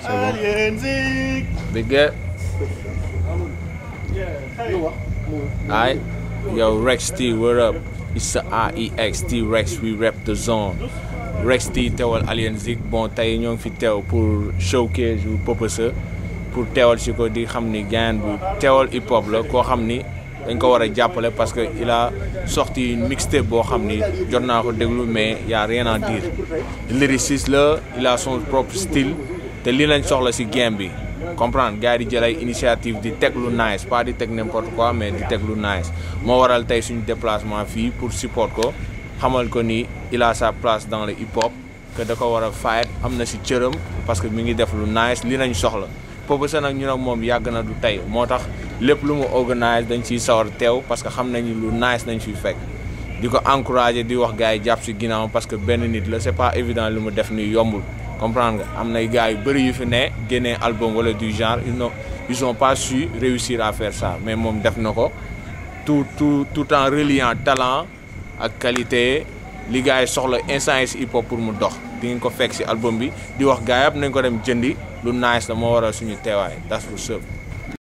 bon big get Alright, yo Rex T, what up? It's the REX T Rex, we rep the zone. Rex T teewal Alien Zik bon tey ñoo ngi fi teew pour showcase yu Purpose pour teewal si ko di xam ni gaan bu teewal hip hop la koo xam ni dañ ko war a jàppale parce que il a sorti une mixtape boo xam ni jot naa ko déglu mais y a rien à dire lyriciste la il a son propre style te lii lañ soxla si game bi comprendre gars yi di jël ay initiative di teg lu nice pas di teg n'importe quoi mais di teg lu nice moo waral tey suñu déplacement fii pour support ko xamal ko ni il a sa place dans le hip hop que da ko war a fight am na si cëram parce que mi ngi def lu nice li nañ soxla Purpose nag ñu nag moom yàgg na du tey moo tax lépp lu mu organise dañ ciy sawar teew parce que xam nañu lu nice nañ fiy fekk di ko encourager di wax gars yi jàpp si ginnaaw parce que benn nit la c'est pas évident lu mu def nii yombul comprendre nga am nay gars yu bëri yu fi ne génnee album wala du genre ils n'ont ils ont pas su réussir à faire ça mais moom def na ko tout tout tout en reliant talent ak qualité li gars yi soxla instant yi si hip hop pour mu dox di ngeen ko fekk si album bi di wax gars yi yëpp nañ ko dem jëndi lu nice la moo waral suñu teewaay that's what's up